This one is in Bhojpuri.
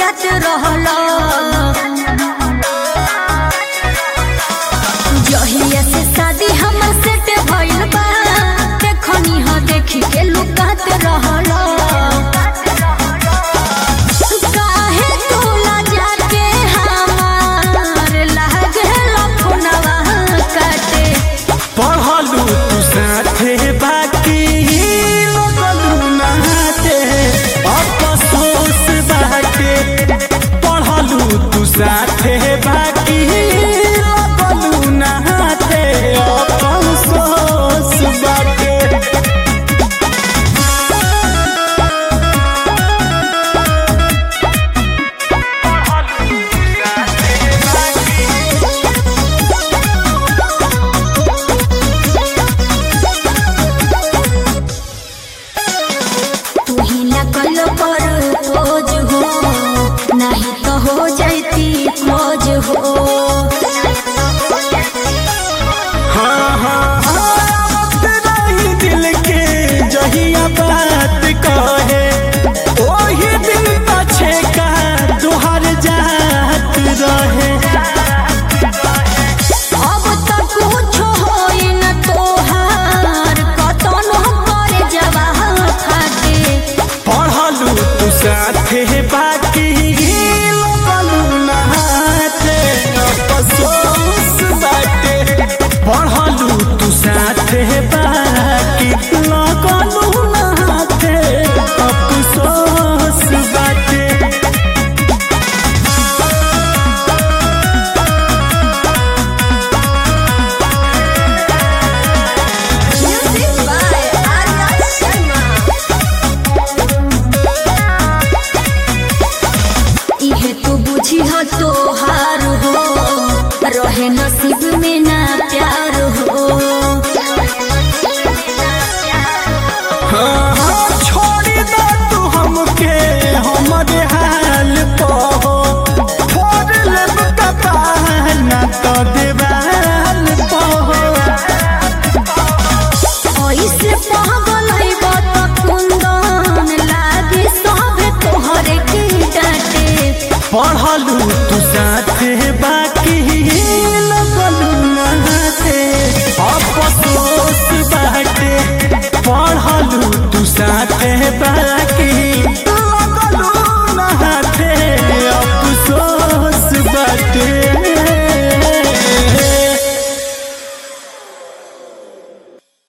जात रहल जहिया से शादी हमर सेट भइल बा देखनी ह देखी के लुकात रहल काहे तू लजा के हमार लागल फोनवा काटे पढ़लू तू साथे बाकी लगलू नहाते अफसोस बाटे पढ़लू तू साथे बाकी लगलू नहाते अफसोस बाटे तू ही नकल पर खोज हो नहीं तो हो जाती खोज हो हाँ हाँ आवत रही दिल के जहिया बात कहे ओही दिन पछे का तुहर जात रहे अब तक कुछ होई न तोहार कतन करे जवाह खाते पढ़लू तू साथे बाकी लगलू नहाते अफसोस बाटे पढ़लू तू साथे बाकी लगलू नहाते अफसोस बाटे Music by Arya Sharma. इहे तू बुझी हो तोहार हो रहे नसीब में ना प्यार हो हाँ, हाँ, छोड़ दे तू हमके हमरे